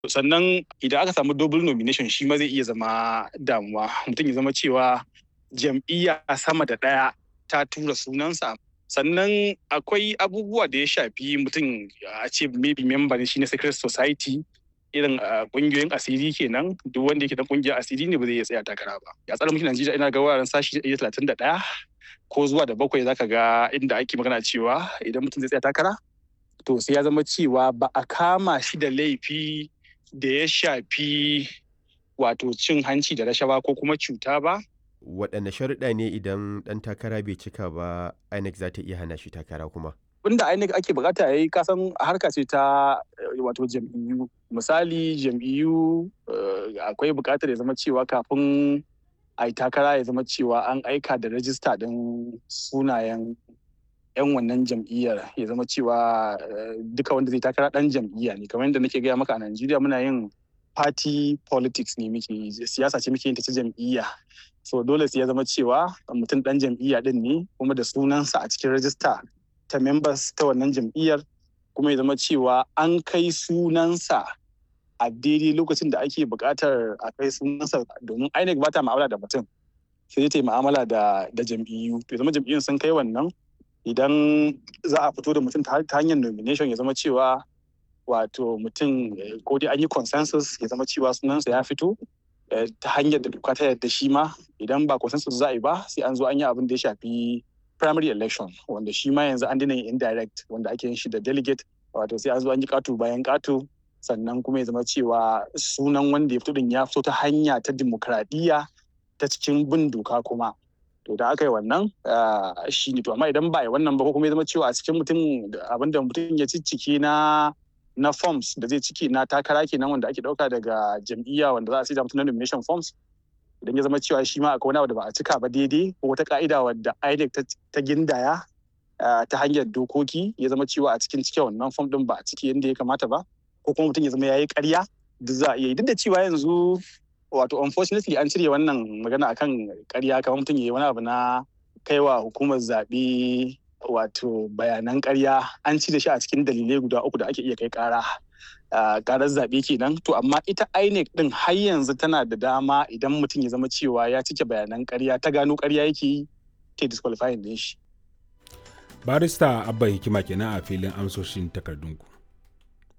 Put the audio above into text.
sannan idan aka samu double nomination shi ma zai iya zama damuwa mutum ya zama cewa jam'iyya sama da ɗaya ta tura sunansa sannan akwai abubuwa da ya shafi mutum a ce maybe member ne shi na secret society irin kungiyoyin asiri kenan duk wanda yake da kungiyar asiri ne ba zai iya tsaya takara ba ya tsara mulkin Najeriya ina ga wuraren sashi talatin da ɗaya ko zuwa da bakwai zaka ga inda ake magana cewa idan mutum zai tsaya takara to sai ya zama cewa ba a kama shi da laifi da ya shafi wato cin hanci da rashawa ko kuma cuta ba waɗanne sharuɗa ne idan ɗan takara bai cika ba INEC za ta iya hana shi takara kuma Abinda INEC ake bukata ya yi kasan harka ce ta wato jam'iyyu misali jam'iyyu akwai bukatar ya zama cewa kafin a yi takara ya zama cewa an aika da rajista ɗin sunayen 'yan wannan jam'iyyar ya zama cewa duka wanda zai takara ɗan jam'iyya ne kamar yadda nake gaya maka a Najeriya muna yin party politics ne muke siyasa ce muke yin ta jam'iyya so dole sai ya zama cewa mutum ɗan jam'iyya ɗin ne kuma da sunansa a cikin rajista ta members ta wannan jam'iyyar kuma ya zama cewa an kai sunansa a daidai lokacin da ake buƙatar a kai sunansa domin INEC ba ta ma'amala da mutum sai ta yi ma'amala da jam'iyyu to zama jam'iyyun sun kai wannan idan za a fito da mutum ta hanyar nomination ya zama cewa wato mutum ko dai an yi consensus ya zama cewa sunansa ya fito ta hanyar da doka ta yadda shi ma idan ba consensus za a yi ba sai an zo an yi abin da ya shafi primary election wanda shi ma yanzu an dina yin indirect wanda ake yin shi da delegate wato sai an zo an yi katu bayan katu sannan kuma ya zama cewa sunan wanda ya fito din ya fito ta hanya ta dimokuraɗiyya ta cikin bin doka kuma to da aka yi wannan shi ne to amma idan ba a yi wannan ba ko kuma ya zama cewa a cikin mutum abinda mutum ya ciccike na na forms da zai ciki na takara kenan wanda ake dauka daga jam'iyya wanda za a sai da mutum na nomination forms idan ya zama cewa shi ma akwai wani abu da ba a cika ba daidai ko wata ka'ida wadda INEC ta gindaya ta hanyar dokoki ya zama cewa a cikin cike wannan form din ba a ciki yadda ya kamata ba ko kuma mutum ya zama ya yi ƙarya duk za a iya yi duk da cewa yanzu wato unfortunately an cire wannan magana akan ƙarya kamar mutum ya yi wani abu na kaiwa hukumar zaɓe wato bayanan ƙarya an cire shi a cikin dalilai guda uku da ake iya kai ƙara karar zaɓe kenan to amma ita INEC din har yanzu tana da dama idan mutum ya zama cewa ya cike bayanan ƙarya ta gano ƙarya yake yi ta disqualifying din shi barista abba hikima kenan a filin amsoshin takardunku